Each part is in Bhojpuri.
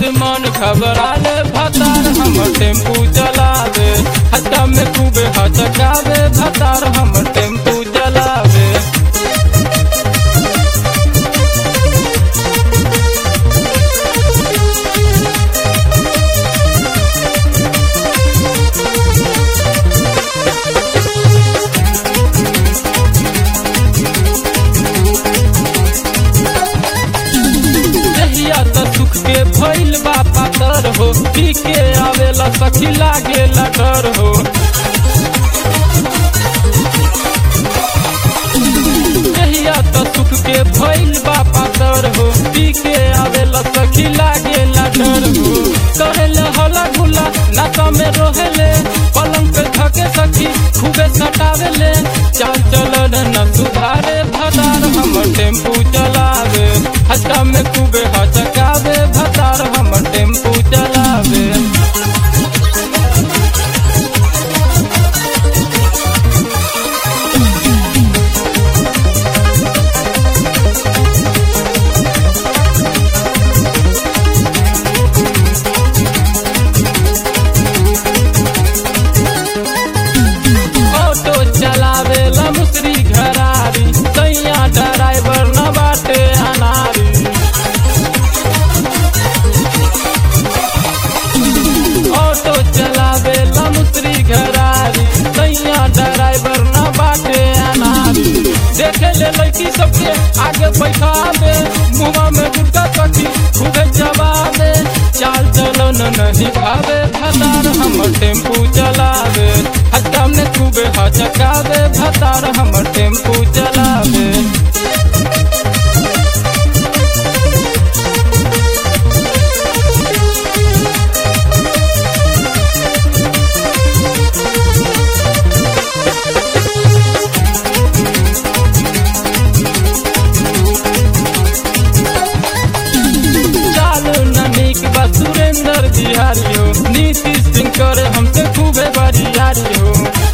से मन घबराले भतार हम टेम्पू चलावे हट्टा में खूबे हचकावे भतार हम टेम्पू चलावे दहिया त सुख के भइल बा पातर हो पी के आवेला सखी लागेला डर हो दहिया त सुख के भइल बा पातर हो पी के आवेला सखी लागेला डर हो कहेले हला गुला नाता में रोहेले पलंग पे धके सखी खूबे सटावेले चाल चलन न सुधारे भदार हम टेम्पू चलावे हट्टा में खूबे हचकावे भतार हम टेम्पू चलावे ऑटो चलावे लमसरी घरारी सैया ड्राइवर न बाटे अनारी ऑटो चलावे लमसरी घरारी सैया ड्राइवर न बाटे अनारी देखे ले लड़की सबके आगे बैठावे मुँह में गुटका सखी खूबे जवाबे चाल चलन नहीं भावे भतार हम टेम्पू चलावे हट्टा में खूबे हचकावे भतार हम टेम्पू चलावे चालू ननीक बा सुरेंद्र बिहारी हो नीतीश सिंह करे हमसे खूबे बरियारी हो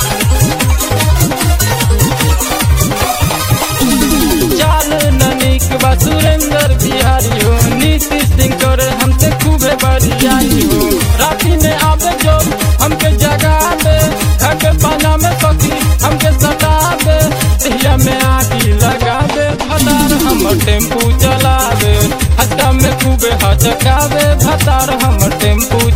चालू ननीक बा सुरेंद्र बिहारी हो नीतीश सिंह करे हमसे खूबे बरियारी हो राती में आवे जो हमके जगावे घर के पाना में सखी हमके सतावे दिया में आगी लगावे भतार हम टेम्पू चलावे हट्टा में खूबे हचकावे भतार हम टेम्पू